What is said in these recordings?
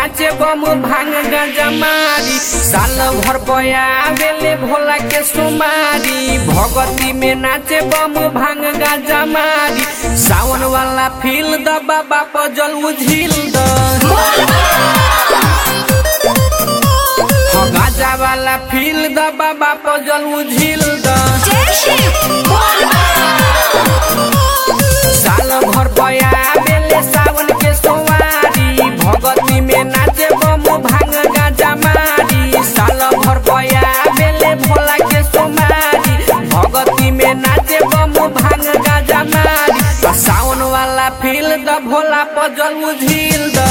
नाचे बम भांग गांजा मारी साल भर पया बेले भोला के सुमारी भगती में नाचे बम भांग गांजा मारी सावन वाला फील द बाबा पजल उझिल द हो गाजा वाला फील द बाबा पजल उझिल द साल भर पया बेले सावन के सोवारी भगती में नाचे बम भांग गाजा मारी साल भर पया बेले भोला के सोमारी भगती में नाचे बम भांग गाजा मारी आ सावन वाला फील द भोला पजल उझिल द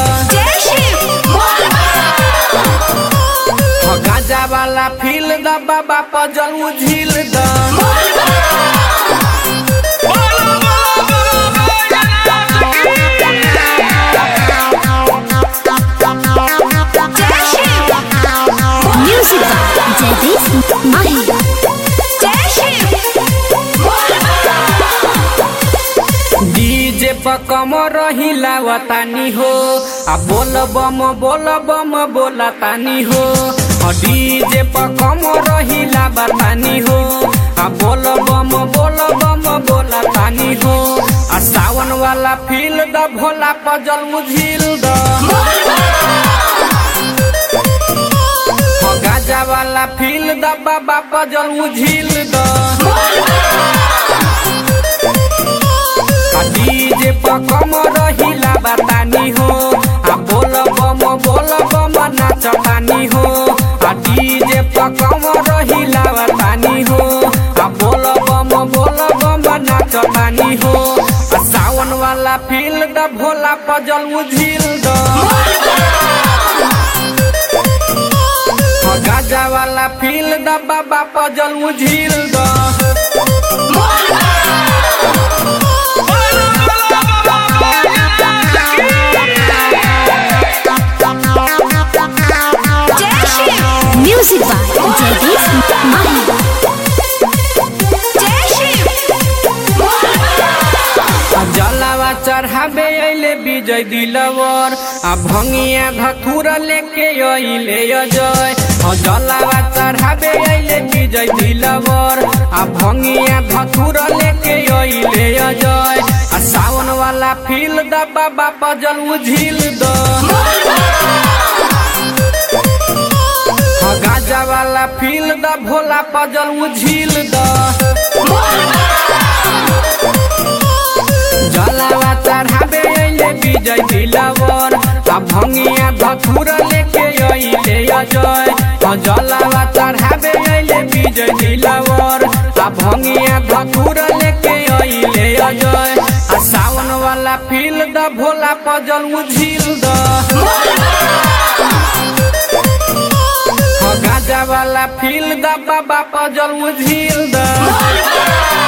हो गाजा वाला फील द बाबा पजल उझिल द Music by Jagdish Mahi. DJ पर कम रहिला वतानी हो आ बोल बम बोल बम बोला तानी हो आ डीजे पर कम रहिला बतानी हो आ बोल बम बोल बम बोला तानी हो आ सावन वाला फील द भोला पजल मुझिल द हो गाजा वाला फील द बाबा पजल मुझिल द आ डीजे पर कम रहिला बतानी हो आ बोल बम बोल बम नाचतानी हो आ डीजे पर कम रहिला बतानी हो आ बोल बम बोल बम नाचतानी हो आ सावन वाला फील द भोला पजल उझिल द हो गाजा वाला फील द बाबा पजल उझिल द Music by Jagdish Mahi. आ जलावा चढ़ाबे अइले विजय दिलवर आ भंगिया धथुर लेके अइले अजय आ जलावा चढ़ाबे अइले विजय दिलवर आ भंगिया धथुर लेके अइले अजय आ सावन वाला फील द बाबा पजल उझिल द आ गाजा वाला फील द भोला पजल उझिल द जलावा चढ़ाबे अइले विजय दिलवर आ भंगिया धथुर लेके अइले अजय आ जलावा चढ़ाबे अइले विजय दिलवर आ भंगिया धथुर लेके अइले अजय आ सावन वाला फील द भोला पजल उझिल द हो गाजा वाला फील द बाबा पजल उझिल द